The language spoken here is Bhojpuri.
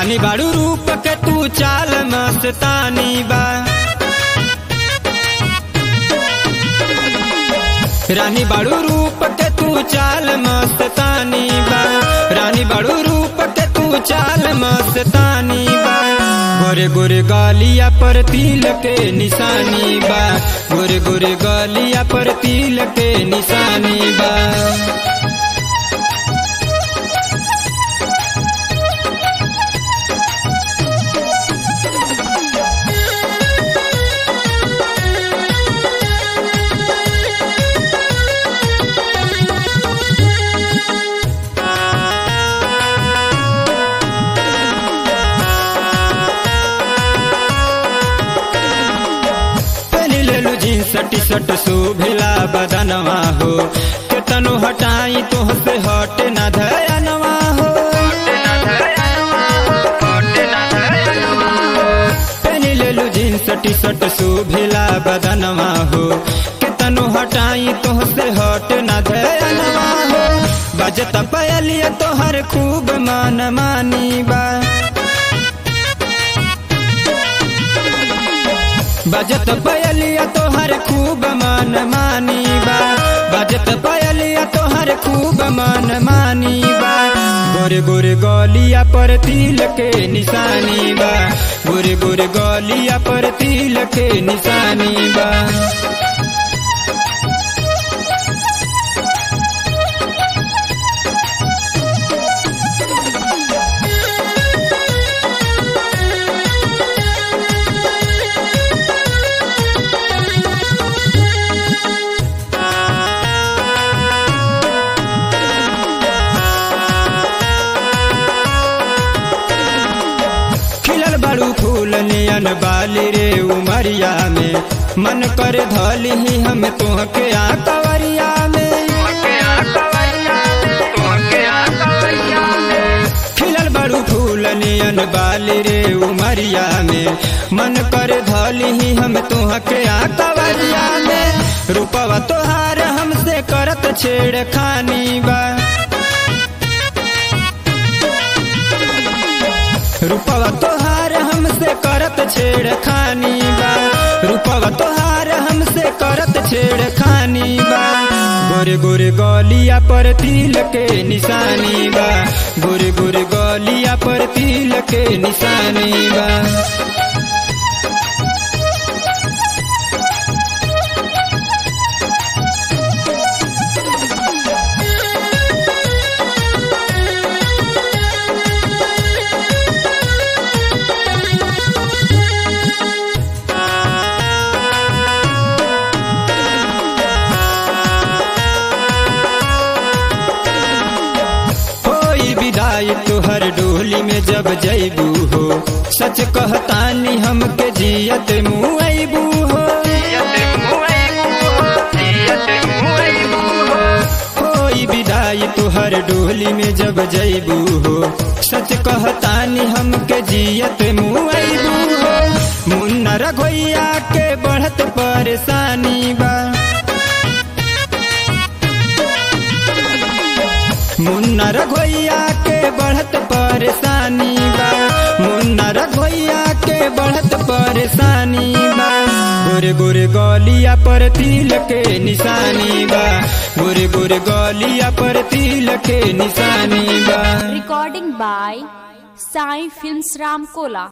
रानी बाड़ू रूप के तू चाल मस्तानी बा रानी बाड़ू रूप के तू चाल मस्तानी बा रानी बाड़ू रूप के तू चाल मस्तानी बा गोरे गोरे गालिया पर तिल के निशानी बा गोरे गोरे गालिया पर तिल के निशानी बा पहनी लेलू जींस टी शर्ट शोभिला बदनवा हो केतनो हटाई तो से हट न धयनवा हो पहनी लेलू जींस टी शर्ट शोभिला बदनवा हो केतनो हटाई तो से हट न धयनवा हो बजत पयलिया तोहर खूब मान मानी बा बजत पयलिया तोहर खूब मान मानी बा बजत पयलिया तोहर खूब मान मानी बा गोरे गोरे गलिया पर तिल के निशानी बा गोरे गोरे गलिया पर तिल के निशानी बा खिलल बड़ू फूल नियन बाली रे उमरिया में मन कर धली ही हम तोहके आ कवरिया में खिलल बड़ू फूल नियन बाली रे उमरिया में मन कर धली ही हम तोहके आ कवरिया में रूपवा तोहार हमसे करत छेड़ खानी बा रूपवा तोहार हमसे करत छेड़ खानी बा रूपवा तोहार हमसे करत छेड़ खानी बा गोरे गोरे गलिया पर तिल के निशानी बा गोरे गोरे गलिया पर तिल के निशानी बा होई विदाई तुहर डोली में जब जैबू हो सच कहतानी हमके जियत मुआबू हो होई विदाई तुहर डोली में जब जैबू हो सच कहतानी हमके जियत मुआबू हो मुन्ना रघोइया के बढ़त परेशानी बा मुन्ना रघोइया के बढ़त परेशानी बा मुन्ना रघोइया के बढ़त परेशानी बा गोरे गोरे गलिया पर तिल के निशानी बा गोरे गोरे गलिया पर तिल के निशानी बा Recording by Sai Films Ramkola.